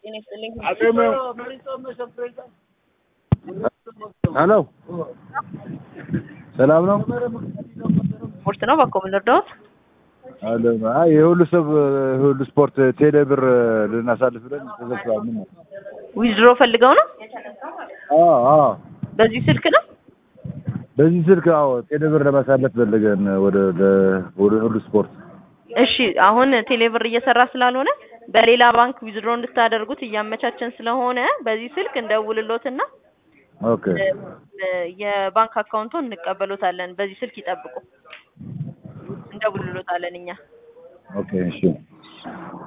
ጤና ይስጥልኝ። ሄሎ ሰላም ነው? ስፖርት ነው በኮ ምን ልርዳዎት? አለ አይ የሁሉ ሰብ የሁሉ ስፖርት ቴሌ ብር ልናሳልፍ ብለን ተዘግቷል። ምን ነው? ዊዝድሮ ፈልገው ነው? አዎ አዎ በዚህ ስልክ ነው? በዚህ ስልክ አዎ ቴሌ ብር ለማሳለፍ ፈልገን ወደ ለ- ወደ ሁሉ ስፖርት እሺ አሁን ቴሌብር እየሰራ ስላልሆነ በሌላ ባንክ ዊዝድሮ እንድታደርጉት እያመቻቸን ስለሆነ በዚህ ስልክ እንደውልሎትና ኦኬ እ፣ የባንክ አካውንቶን እንቀበሎታለን። በዚህ ስልክ ይጠብቁ፣ እንደውልሎታለን እኛ ኦኬ እሺ